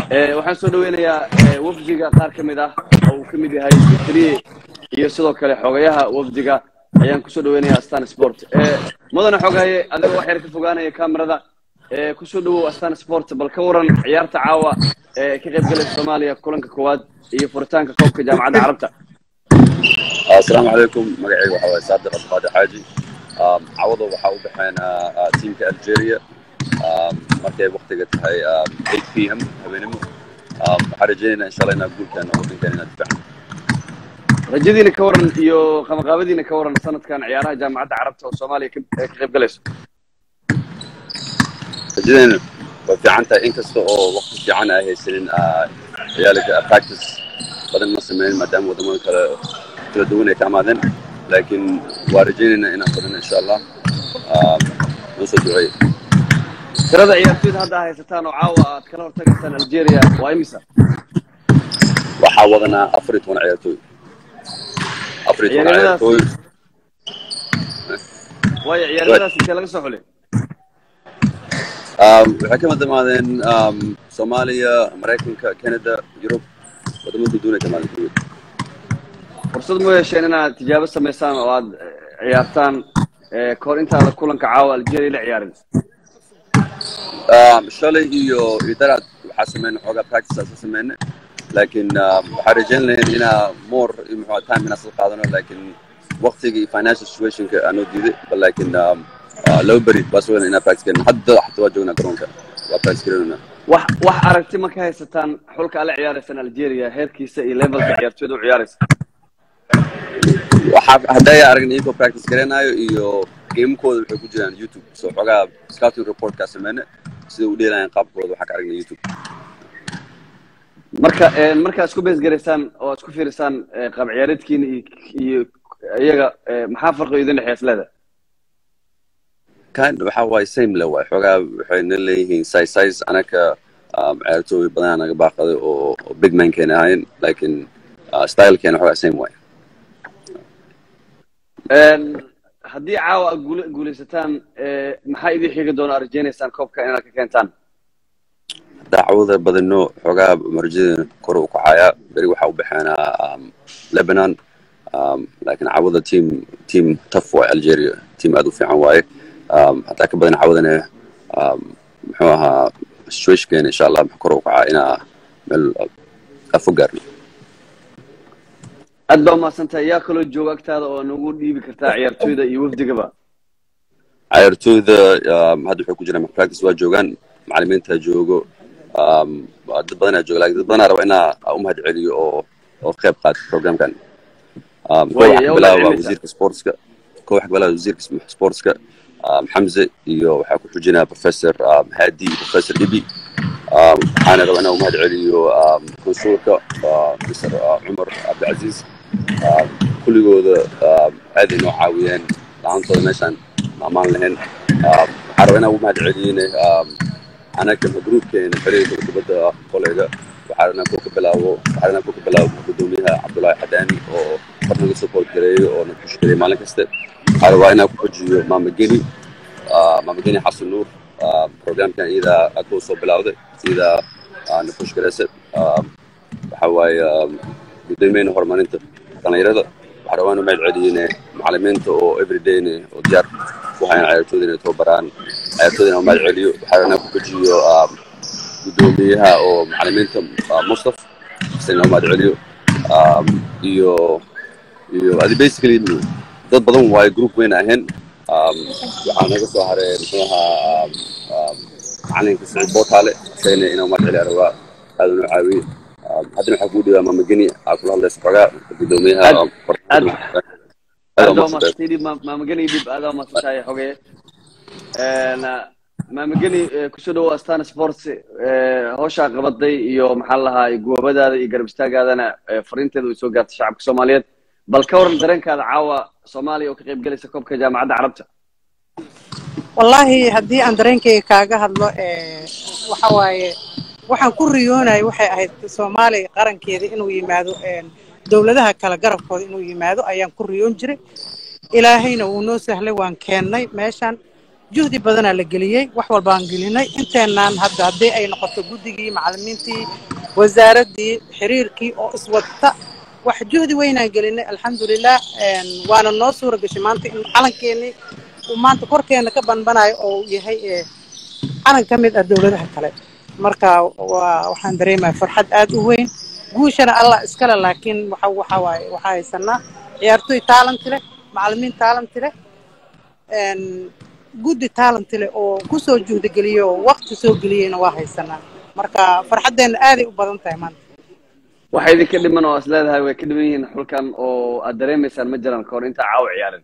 Eh, waxaan soo dhaweynayaa eh, wafdiga qaar ka mid ah oo uu ka mid yahay triye iyo sidoo kale xogayaha wafdiga ayaan kusoo dhaweynayaa astan sport Eh, mudane xogaye adigoo wax yar ka fogaanaya kamerada eh, kusoo dhawow astan sport bal ka waran ciyaarta caawa ee ka qayb galaysa soomaaliya kulanka koowaad iyo furitaanka koobka jaamacadda carabta asalaamu calaykum magacayga waxaa waaye saadiq abdiqaadir xaaji Um, cawada waxaa u baxeen uh, uh, tiimka algeria um, markay waqtiga tahay um, 8 p m habeenimo um, waxaan rajaynaynaa insha allah inaa guulkeena waddankeena inaa difacno rajadiina ka waran iyo qabanqaabadiina ka waran sanadkan ciyaaraha jaamacadda carabta oo soomaaliya ka eh, ka qayb galayso rajadayna way fiican tahay inkasta oo waqti fiican ay haysanin uh, ciyaalka practice badan ma sameyn maadaama wadamada kale kala duwan ay ka amaadeen laakiin waa rajaynaynaa inaan badano insha allah um, noo soo duceeya tirada ciyaartoyda hadda haysataan oo caawa aad kala hortagaysaan algeria waa imisa waxaa wadanaa afar iyo toban ciyaartooy afar iyo toban Ciyaaradaas- ciyaartooy waayo ciyaaradaas intee laga soo xulay Um, waxay ka madamaadeen um, soomaaliya maraykanka canada yurub wadamo duduun ay ka imaadeen kulligood. fursad mu yeesheen inaad tijaabo samaysaan oo aad eh, ciyaartaan eh, kahor intaada kulanka caawa algeria la ciyaarin Um, shalay iyo iyo daraad waxaa sameynay xoogaa practice asa sameynay laakiin um, waxaa rajayn lahayn inaa more iyo muxuu ahaa time inaa soo qaadano laakiin waqtiga iyo financial situationka aanoo diiday bal laakiin um, uh, laba beri baa soo inaa practice garin hadda xataa waa joognaa garoonka waa practice garinayna wax wax aragti ma ka haysataan xulka ala ciyaaraysaan algeria heerkiisa iyo levelka ciyaartoyda u ciyaaraysa waxaa hadday aragna iyagoo practice garanayo iyo gamekooda waxay ku jiraan youtube soo xoogaa scouting reportkaa sameyne sida u dheelayaan qaabkooda waxaa ka aragna youtube marka eh, markaa isku beesgaraysaan oo isku fiirisaan eh, qaab ciyaareedkiina iyo iyo iyaga eh, maxaa farqi idin dhexeeya isleeda kind waxaa waaye same le waay xoogaa waxayna leeyihiin size size anaka um, ciyaartooy badanaa naga baaqaday oo oo big man keena ahayn laakiin uh, stylekeena xoogaa same waay haddii caawa aad guula- guulaysataan eh, maxaa idin xigi doona aad rajaynaysaan koobka inaad ka keentaan dacwada badano xoogaa marjada kor u kacayaa beri waxaa u baxeenaa um, lebanon um, laakiin cawada team team tough waay algeria team aad u fiican waaye um, hataa ka badan cawadana um, muxuu ahaa situationkeena insha allah kor u kacaa inaa meel afo gaarno aad baa umahadsantahay yaa kaloo jooga agtaada oo nagu dhiibi kartaa ciyaartoyda iyo wafdigaba ciyaartooyda um, hadda waxay ku jiraan practice waa joogaan macalimiinta joogo um, waa dad badanaa jooga laakiin dad badanaa raba inaa u mahad celiyo oo oo qayb qaata programkan um, koo Waayo, waxaa yaa ka u bilaaba mahadcelinaysaa. wasiirka sportska koo waxaa ka bilaaba wasiirka sportska um, xamze iyo waxaa ku xujinaya professor um, hadi iyo professor ibi um, waxaana raba inaa u mahad celiyo um, konsulka uh, mr uh, cumar cabdilcaziz um, kulligooda um, aad ay noo caawiyeen la-aantooda meeshaan maamaan lahayn um, waxaan rabaa inaan ugu mahad celiyeyne um, anaga gruupkeena xiriirka kubadda kolayga waxaa rabnaa kuu ka bilaabo waxaa rabnaa kuu ka bilaabo gudoomiyaha cabdullaahi xadaani oo kor naga support gareeyo oo na push gareeyo maalin kaste waxaa rabaa inaan ku xojiyo maama geni ah, maama geni xasan nuur ah, programkan iyadaa aad kuu soo bilawday iyadaa ah, na push gareysa Ah, waxaa waaye ah, gudoomiyahena horumarinta dhallinyarada waxaa rabaa inuu mahad celiyeyne macalimiinta oo everydayne oo diyaar ku hayaan ciyaartooyda inay tababaraan ciyaartooyda inuu mahad celiyo waxaa rabaa inaan ku xojiyo ah, gudoomiyaha oo macalimiinta ah, mustaf isna inuu mahad celiyo Um, iyo iyo adi basically dad badan waayo group weyn ahayn Um, waxaa naga soo haray muxuu ahaa um, um, macalinka saciid bootaale isagana inuu mahad celiya rabaa aad unoo caawiyey Um, haddana waxaa kuu dhibaa maamageni aa kula hadlaysa xogaa gudoomiyaha Aad- um, aad- aad aad u baa mahadsantahay. umahadsantahay dhib maamageni dhib aad baa umahadsantahay xoge maamageni eh, kusoo dhawow astana sports eh, hawshaa qabaday iyo maxaa la lahaa goobadaada iyo garab istaagaadana eh, fariinteeda way soo gaartay shacabka soomaaliyeed bal ka waran dareenkaada caawa soomaaliya oo ka qayb galaysa koobka jaamacadda carabta wallaahi haddii aan dareenkayga kaaga hadlo ee, waxa waaye waxaan ku riyoonayay waxay ahayd soomaaliya qarankeeda inuu yimaado een, dowladaha kale garabkooda inuu yimaado ayaan ku riyoon jiray ilaahayna wuu noo sahlay waan keennay meeshan juhdi badanaa la geliyey wax walbaan gelinay inteenaan hadda haddii ay noqoto guddigii macallimiintii wasaaraddii xiriirkii oo iswadta wax juhdi weynaan gelinay alxamdulilah waana noo suura gashay maanta in calankeenii uu maanta korkeena ka banbanayo oo uu yahay calan ka mid ah dowladaha kale marka waa waxaan dareemaya farxad aad u weyn guushana allah iskale laakiin waxa waxa waaye waxaa haysanaa ciyaartoy taalanti leh macallimiin taalanti leh guddi taalanti leh oo kusoo juhdigeliyo oo waqti soo geliyeyna waa haysanaa marka farxaddeenna aaday u badan tahay maanta waxay idinka dhiman oo is leedahay way ka dhiman yihiin xulkan oo aad dareemaysaan ma jiraan kahor intaa caawa ciyaarin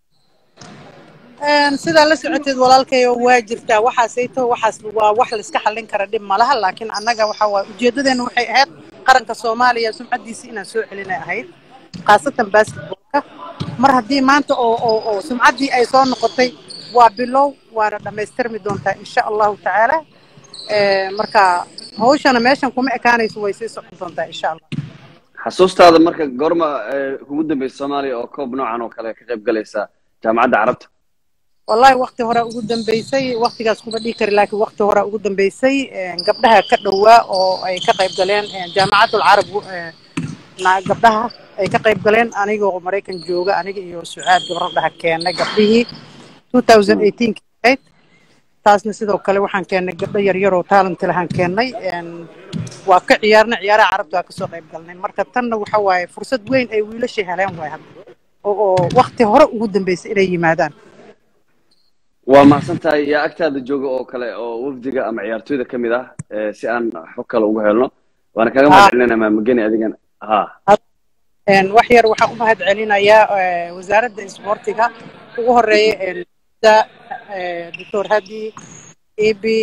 sidaa la socoteed walaalkayo waa jirtaa waxaasayto waxaas waa wax layska xallin kara dhib malaha laakiin annaga waxa waaye ujeeddadeenna waxay ahayd qaranka soomaaliya sumcaddiisii inaan soo celinay ahayd khaasatan basketbolka mar haddii maanta oo oo oo sumcaddii ay soo noqotay waa bilow waana dhammaystirmi doontaa insha allahu tacaala marka hawshana meeshan kuma ekaanayso way sii socon doontaa insha allah xasuustaada marka goorma kugu dambaysa soomaaliya oo koob noocan oo kale ka qayb galaysa jaamacadda carabta wallahi wakti hore ugu dambeysay waktigaas kuma dhihi kari laakiin wakti hore ugu dambeysay gabdhaha ka dhowaa oo ay ka qayb galeen jaamacatul carab gabdhaha ay ka qayb galeen anigoo maraykan jooga aniga iyo sucaad gabradhaha keennay gabdhihii ahayd taasna sidoo kale waxaan keennay gabdho yaryar oo taalanti lahaan keennay waa ka ciyaarnay ciyaaraha carabta waa kasoo qayb galnay marka tanna waxa waaye fursad weyn ay wiilasha heleen waay hadda oo wakti hore ugu dambeysay inay yimaadaan waa mahadsan tahay yaa agtaada jooga oo kale oo wafdiga ama ciyaartooyda ka mid ah si aan xog kale ugu helno waana kaga mahad celinayna maamageni adigana ha wax yar waxaan u mahad celinayaa wasaaradda isboortiga ugu horeeya doctor hadi ibi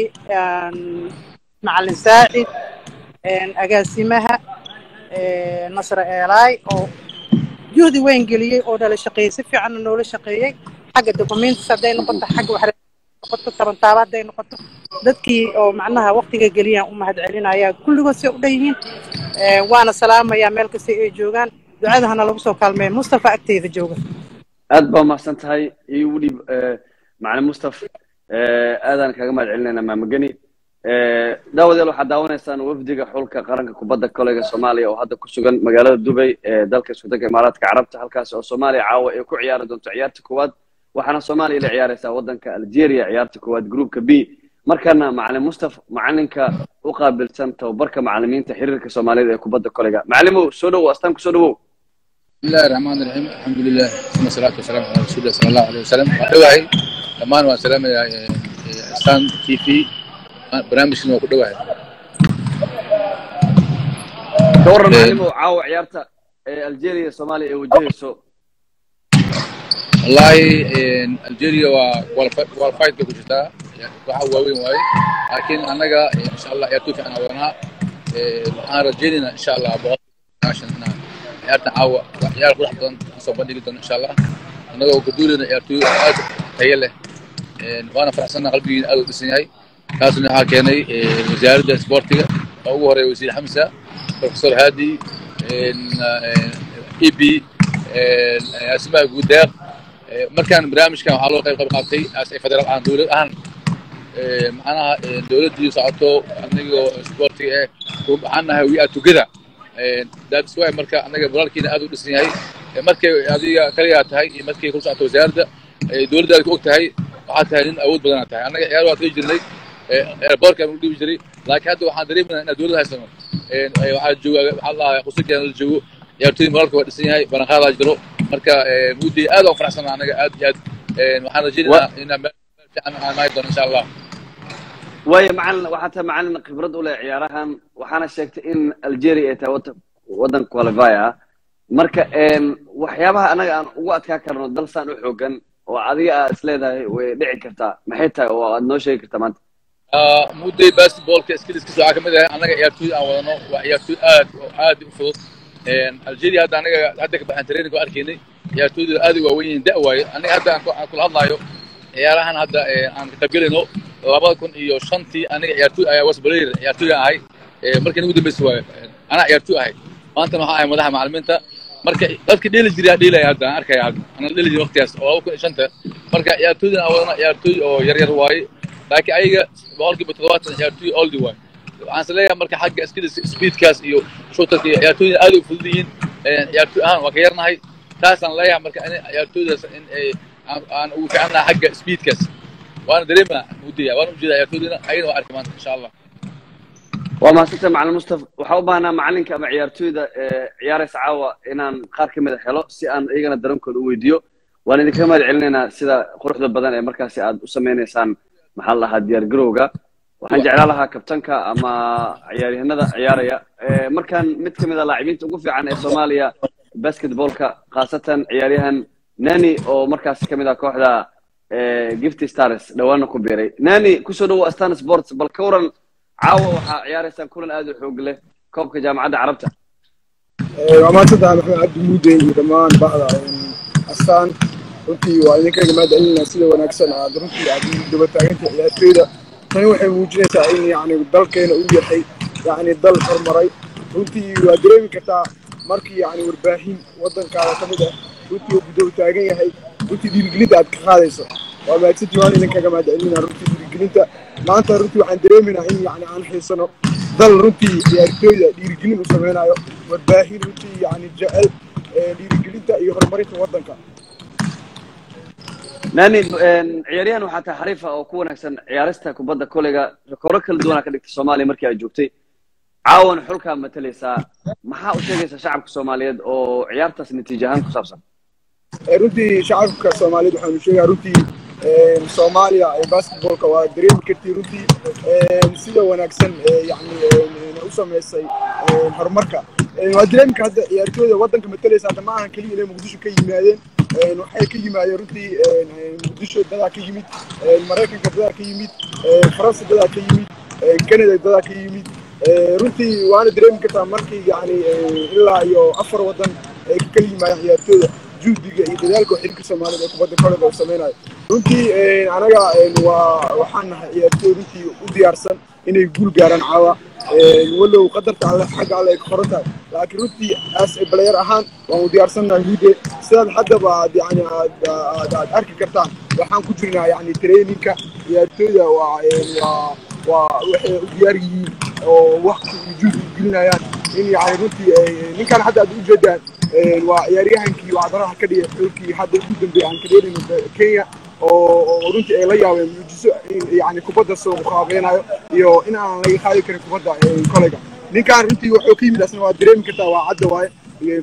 macalin saacid agaasimaha nasre eelaay oo juhdi weyn geliyey oo nala shaqeeyey si fiicanna noola shaqeeyey xagga documentis hadday noqoto xagga wax noqoto tabantaaba hadday noqoto dadkii oo macnaha waktiga geliyaan u mahad celinaya kulligood say u dhan yihiin waana salaamayaa meel kasta ay joogaan ducadahana lagu soo kaalmeeya mustafa agteeda jooga aad baa mahadsan tahay igu dhiib macalin mustaf aadaan kaga mahad celinaynaa maamageni daawadeel waxaad daawanaysaan wafdiga xulka qaranka kubadda kolayga soomaaliya oo hadda ku sugan magaalada dubay ee dalka iskudanka imaaraadka carabta halkaas oo soomaaliya caawa ay ku ciyaari doonto ciyaarta koowaad waxaana soomaaliya la ciyaaraysaa waddanka algeria ciyaarta koowaad groupka b markana macalin mustaf macalinka u qaabilsan tababarka macalimiinta xiriirka soomaaliyada ee kubadda kolayga macalimow soo dhowow astaan ku soo dhowow بسم الله الرحمن الرحيم الحمد لله ثم الصلاة والسلام على رسول الله صلى الله عليه وسلم ودواهي دمان وسلام يا استان تي في برنامجنا ودواهي ka warran macalimow caawa ciyaarta ee algeria soomaaliya ay wajahayso والله الجيريا والفايت كو جرتا waxa waaweyn waaye laakiin annaga insha allah ciyaartoy fiican adoonaa waxaan rajeynayna insha allah boqolkiiba inaan ciyaarta caawa waa ciyaar qurux badan soo bandhigi doono insha allah annagoo ka duulayna ciyaartoy aad tayo leh waana faraxsanna qalbigiina aad u dhisan yahay taasna waxaa keenay wasaaradda isboortiga oo ugu horeeya wasiir xamsa professor haadi eb asimaha guudeeq markaan barnaamijkan waxaa loo qayb qayb qaatay as ay federaal ahaan dowlad ahaan macnaha dowladdii socoto anigoo isboortiga eh waxaan nahay we are together that's why marka anaga walaalkiina aad u dhisan yahay markay adiga kaligaa tahay iyo markay ku socoto wasaaradda dowladdaada ku og tahay waxaa tahay nin awood badanaa tahay annaga ciyaar waa tagi jirnay airbortka aan u dhibi jiray laakiin hadda waxaan dareemayna inaan dowladda haysano waxaa jooga waxaa lahaa qusulkeena la joogo ciyaartooy moraalka waa dhisan yahay balanqaadaa jiro marka mudday aad aan faraxsanaa anaga aad iyo aad waxaan rajaynaynaa inaan meel fiican aan maayi doono insha allah waayo macalin waxaa tahay macalin khibrad u leh ciyaarahan waxaana sheegtay in algeria ay tahay wata waddan qualify ah marka waxyaabaha anaga aan ugu adkaa karno dal saan u xoogan oo adiga aa is leedahay way dhici kartaa maxay tahay oo aad noo sheegi kartaa maanta mudday basketballka skilliskiisa waxaa ka mid ahay annaga ciyaartooy aan wadano waa ciyaartooy aad oo aad u fudud algeria hadda anaga hadda ka baxan training oo arkaynay ciyaartooyda aad u waawen yihiin da' waaye aniga hadda aan kula hadlaayo ciyaarahan hadda aan ka qaybgelayno labada kun iyo shantii aniga ciyaartooy ayaa wasbalayer ciyaartooy aan ahay markii ugu dambeysay waayo anaa ciyaartooy ahay maantana waxaan ahay madaxa macalimiinta marka dadka dheeli jiraa dheelaya hadda aan arkaya hadda anaa dheeli jira waqtigaas oo laba kun iyo shanta marka ciyaartooydan aan wadana ciyaartooy oo yar yar waaye laakiin ayaga boqolkiiba toddobaatan ciyaartooy oldi waaye waxaan is leeyahay marka xagga skills speedkaas iyo shootarka iyo ciyaartooyda aad u fudud yihiin ciyaartooy ahaan waa ka yarnahay taasaan leeyahay marka in ciyaartooydaas in ay aan aan ugu fiicanahay xagga speedkaas waana dareemaa mudaya waana ujeeda ciyaartooydana ayagana waa arki maanta insha allah waa mahadsantahay macalin mustafa waxaa u baahnaa macalinka ama ciyaartooyda ciyaaraysa caawa inaan qaar ka mid a helo si aan iyagana dareenkooda u weydiiyo waan idinkaga mahad celinaynaa sida quruxda badan ee markaasi aad u samaynaysaan maxaa la lahaa diyaar garowga waxaan jeclaan lahaa kabtanka ama ciyaaryahanada ciyaaraya markaan mid ka mid a laacibiinta ugu fiican ee soomaaliya basketballka khaasatan ciyaaryahan nani oo markaasi ka mid ah kooxda gifty stars dhawaana ku biiray nani kusoo dhawo astan sports bal ka waran caawa waxaa ciyaaraysaan kulan aad u xoog leh koobka jaamacadda carabta waa mahadsantahay maxamed cabdi muude iyo dhammaan bahda astaan runtii waa idinkaga mahad celinaa sida wanaagsan aad runtii aad daba taaganta ciyaartooyda tani waxay muujinaysaa in yani dalkeena uu yahay yani dal horumaray runtii waa dareemi kartaa markii yani warbaahin wadankaada ka mid ah runtii uu daba taagan yahay runtii dhiirigelinta aad ka qaadayso waa mahadsantii waan idinkaga mahad celinaa runtii dhiirigelinta maanta runtii waxaan dareemaynaa in yani aan xiisano dal runtii ciyaartooyda dhiirigelin u samaynayo warbaahin runtii yani jecel dhiirigelinta iyo horumarinta wadanka nani ciyaaryahan waxaa tahay xariifa oo ku wanaagsan ciyaarista kubadda koleyga rekooro kala duwanaa ka dhigtay soomaaliya markii aad joogtay caawan xulkaa matalaysaa maxaa u sheegaysaa shacabka soomaaliyeed oo ciyaartaas natiijo ahaan ku saabsan runtii shacabka soomaaliyeed waxaanu sheegaa runtii soomaaliya basketballka waa dareemi kartii runtii sida wanaagsan yani u samaysay horumarka waa dareemi ka hadda ciyaartooyda waddanka matalaysa hadda ma ahan keliya inay muqdisho ka yimaadeen waxay ka yimaadeen runtii muqdisho dadaa ka yimid maraykanka dadaa ka yimid faransa dadaa ka yimid canada dadaa ka yimid runtii waana dareemi kartaa markii yani ilaa iyo afar waddan ay ka kala yimaadeen ciyaartooyda juhdiga iyo dadaalka xilka soomaaliyeed ee kubadda koleyga uu samaynayo runtii anaga waa waxaan nahay ciyaartooy runtii u diyaarsan inay guul gaaraan caawa walow qadarta alle xagga alle ay ka qoran tahay laakiin runtii as balayer ahaan waan u diyaarsannahay hude sidaad haddaba aad yani aad aad arki kartaan waxaan ku jirnaa yani traininka ciyaartooyda waa waa waa waxay u diyaar yihiin oo waqti iyo juhdi gelinayaan in yani runtii ninkan hadda aad ujeedaan waa ciyaaryahankii wacdaraha ka dhigay xulkii hadda ugu dambeeyay aan ka dheelino kenya oo runtii ay la yaabeen muujiso yani kubadda soo muqaabeynayo iyo in aan laga qaadi karin kubadda koleyga ninkan runtii wuxuu ka yimid asna waa dareemi kartaa waa cadda waaye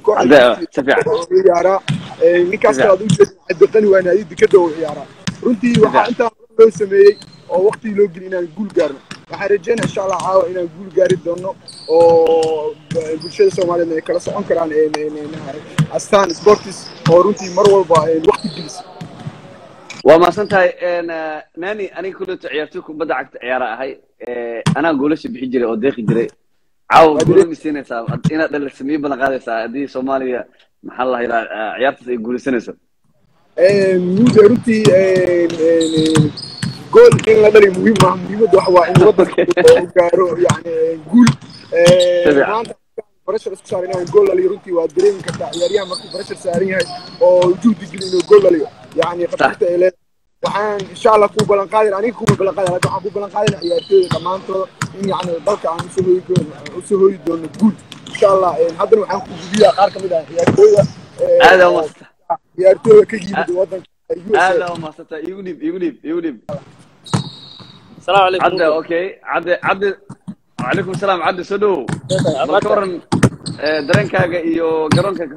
ciyaaraa ninkaas kale aad ujeeda cabdiqani waa naadi dekada u ciyaaraa runtii waxaa intaa loo sameeyey oo waqtigii loo geli inaan guul gaarno waxaan rajeynaa insha allah caawa inaan guul gaari doono oo bulshada soomaaliyeed ay kala socon karaan astaan sportis oo runtii mar walba waqti gelisa waa mahadsan tahay nani aniga kuleeto ciyaartoy kubadda cagta ciyaara ahay anaa goolasha bixi jiray oo deeqi jiray caawa goola misiinaysaa inaad dhalisamiyo badan qaadaysaa haddii soomaaliya maxaa la yidhaha ciyaartaas ay guulaysanayso muude runtii gool in la dhali muhiim maaha muhiimadda waxa waa in waddanka uu gaaro yani guul maanta barashar isku saaran inaan gool dhaliyo runtii waa dareemi kartaa ciyaaryahan markuu barashar saaran yahay oo juhdi geli inuu gool dhaliyo yani khatarta ay leedahay waxaan insha allah kuu ballan qaadin aniga kuma ballan qaadin laakiin waxaan kuu ballan qaadina ciyaartooyda dhammaantooda in yani dalka aan usoo hooyi doono usoo hooyi doono guul insha allah haddana waxaan ku gubiyaa qaar ka mid ah ciyaartooyda aada umaasanta ciyaartooyda ka yimid waddanka aada umaasanta igu dhib igu dhib igu dhib السلام عليكم عدى اوكي عدى عدى وعليكم السلام عدى سدو bal ka waran dareenkaaga iyo garoonkaaga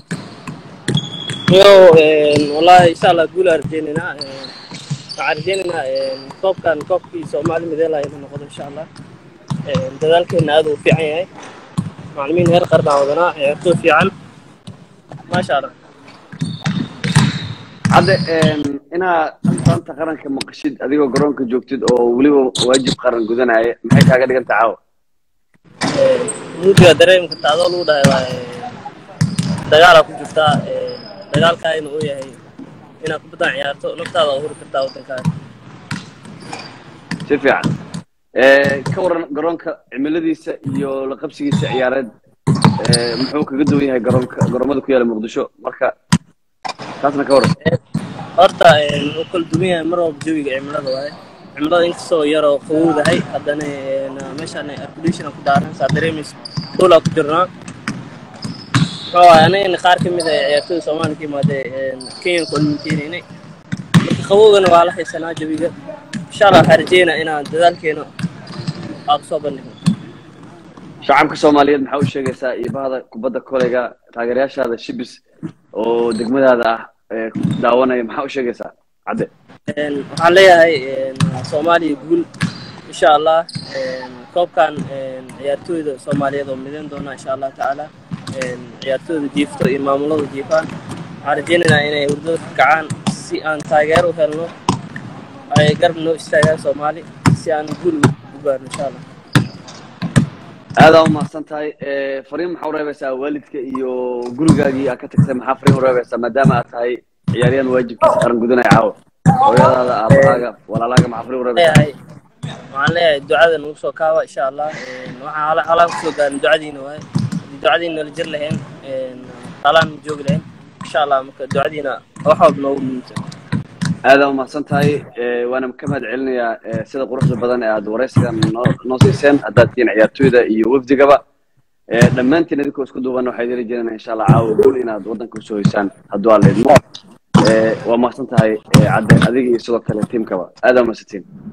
yo والله ان شاء الله guul aan rajeynaynaa waxaan rajeynaynaa koobkan koobkii soomaali mideelaya inuu noqdo insha allah dadaalkeena aad uu fiican yahay macalimiin heer qaran aan wadanaa ciyaartooy fiican maasha allah hadda inaad astaanta qaranka maqashid adigoo garoonka joogtid oo weliba waajib qaran gudanaya maxay kaaga dhigan tahay caawa muudiga dareemi karta adoo lagu dhahay waa dagaalaa ku jirtaa dagaalkaayna uu yahay inaad kubaddan ciyaarto naftaada huri kartaa waddankaaga si fiican ka waran garoonka cimiladiisa iyo la qabsigiisa ciyaareed ee, muxuu kaga duwan yahay garoonka garoomada ku yaala muqdisho marka taasna ka waran horta een, wuu kala duwan yahay mar walba jawiga cimilada waaye cimilada inkastoo yaroo qabowdahay haddana een, meeshaan aircondition ku daaran saa dareemaysa hoolaa ku jirnaa muxuu waaye anagana qaar ka mid ah ciyaartooyda soomaaliya ka imaadee een, kenyan kulanteynay marka qabowgana waa la haysanaa jawiga insha allah waxaan rajeynaa inaan dadaalkeena aan kusoo bandhigno shacabka soomaaliyeed maxaa u sheegaysaa iyo bahda kubadda koleyga taageerayaashaada shibis oo degmadaada ah ee daawanaya maxaa u sheegaysaa cadde Een, waxaan leeyahay een, soomaaliya guul insha allah een, koobkan een, ciyaartooyda soomaaliyeed oo midayn doona insha allah tacaala een, ciyaartooyda jiifto iyo maamulada jiifaan waxaan rajeynaynaa inay hurdada ka kacaan si aan taageero u helno ay garab noo istaagaan soomaali si aan guul u gaarno insha allah aadaa u mahadsan tahay ee, fariin maxaa u reebaysaa waalidka iyo gurigaagii aad ka tagtay maxaa fariin u reebaysaa maadaama aad tahay ciyaaryahan waajibkiisa qaran gudanaya caawa hooyadaada aabahaaga walaalaaga maxaa fariin u reebaysaa leeyahay waxaan leeyahay ducada nagu soo kaaba insha allah Een, waxaan hala- halaan kusoo gaarin ducadiina waaye haddii ducadiina la jir lahayn een, halaan ma joogi lahayn insha allah marka ducadiina wax walba noogu muhiimsan aadaa u mahadsan tahay ee, waana ka mahad celinayaa ee, sida quruxda badan ee aad waraysigan noo noo siiseen haddaad tihiin ciyaartooyda iyo wafdigaba ee, dhammaantiin idinkoo isku duuban waxaad heli jireen insha allah caawa guul inaad waddanka usoo hoysaan hadduu aan leedmo waa mahadsan tahay ee, cadde adiga iyo sidoo kale tiimkaba aadaa u mahadsantiin